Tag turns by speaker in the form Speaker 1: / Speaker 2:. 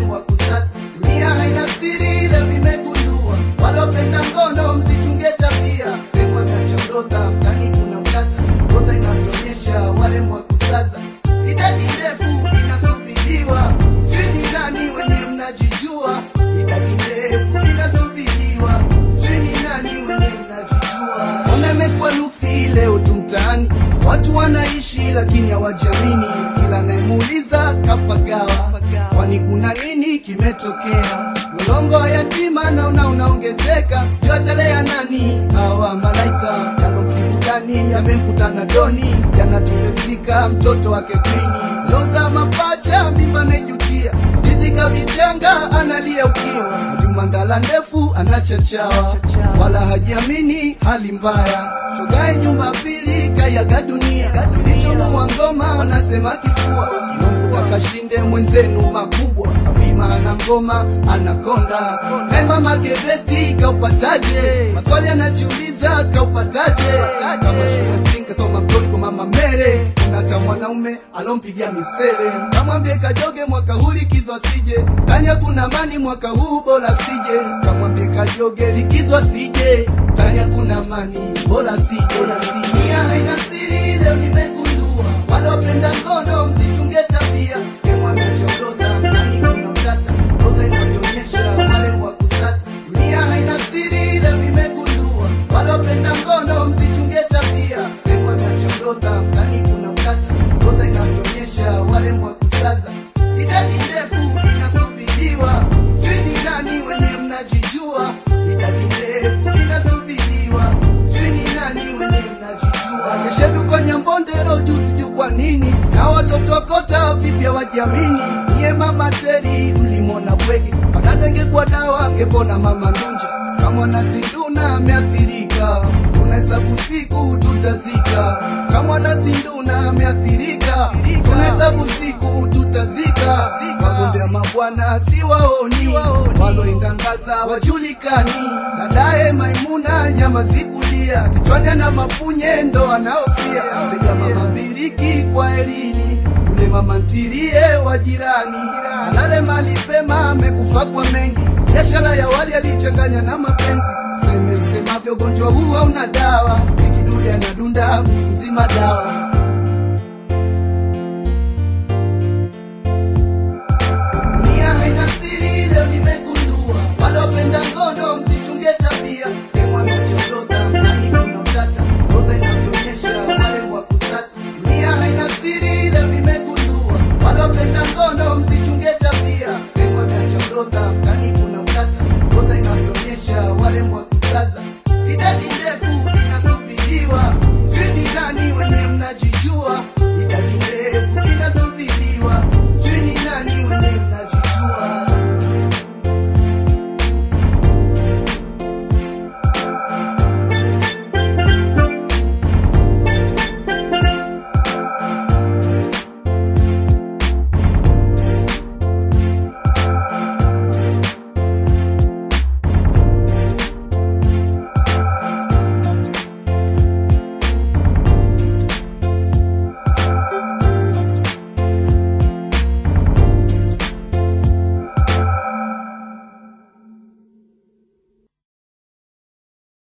Speaker 1: warembo wa kusaza. Dunia haina siri, leo nimegundua. Walopenda ngono msichunge tabia. Demu ameacha orodha, mtani kuna utata. Orodha inavyoonyesha warembo wa kusaza. Idadi ndefu inasubiriwa. Sijui ni nani wenye mnajijua. Idadi ndefu inasubiriwa. Sijui ni nani wenye mnajijua. Wamemekwa nuksi leo tu mtaani. Watu wanaishi lakini hawajamini. Kila nayemuuliza kapagawa. Kwani kuna nini kimetokea? Mlongo wa yatima naona unaongezeka. Yotelea nani? Hawa malaika japo msibu gani yamemkutana doni. Jana tumemzika mtoto wake kwini. Loza mapacha mimba naijutia. Vizika vichanga analia ukiwa. Juma ndala ndefu anachachawa. Wala hajiamini hali mbaya. Shogae nyumba pili kayaga dunia. Kilichomuua ngoma anasema kifua. Mungu akashinde mwenzenu makubwa. Vima ana ngoma anakonda. Hey mama gebesti kaupataje? Maswali anajiuliza kaupataje? Kama shule zinga soma mtoni kwa mama Mere. Kuna hata mwanaume alompigia misele. Kamwambie kajoge mwaka huu likizo asije. Tanya kuna mani mwaka huu bora sije. Kamwambie kajoge likizo asije. Tanya kuna mani bora sije. Dunia haina siri leo nimegundua. Walopenda ngono msichunge tabia. Demu ameacha orodha mtani kuna utata. Orodha inavyoonyesha warembo wa kusaza. Dunia haina siri leo nimegundua. Walopenda ngono msichunge tabia. Demu ameacha orodha mtani kuna utata. Orodha inavyoonyesha warembo wa kusaza. Idadi ndefu inasubiriwa. Sijui ni nani wenye mnajijua. Idadi ndefu inasubiriwa. Sijui ni nani wenye mnajijua. Keshedu kwa Nyambondero juu sijui kwa nini. Na watoto kota vipya wajiamini. Niye mama Teri mlimona bwege. Panadenge kwa dawa angepona mama Ndunja. Kama nazinduna ameathirika. Tunahesabu siku tutazika. Kama nazinduna ameathirika. Tunahesabu siku tutazika. Wagombea mabwana siwaoni. Waloindangaza wajulikani. Dadaye Maimuna nyama zikulia. Kichwani ana mapunye ndo anaofia. Tega mama mbiriki kwa erini. Yule mama ntirie wa jirani. Alale mali pema amekufa kwa mengi. Biashara ya wali alichanganya na mapenzi. Seme msemavyo ugonjwa huu hauna dawa. Kikidude anadunda mtu mzima dawa.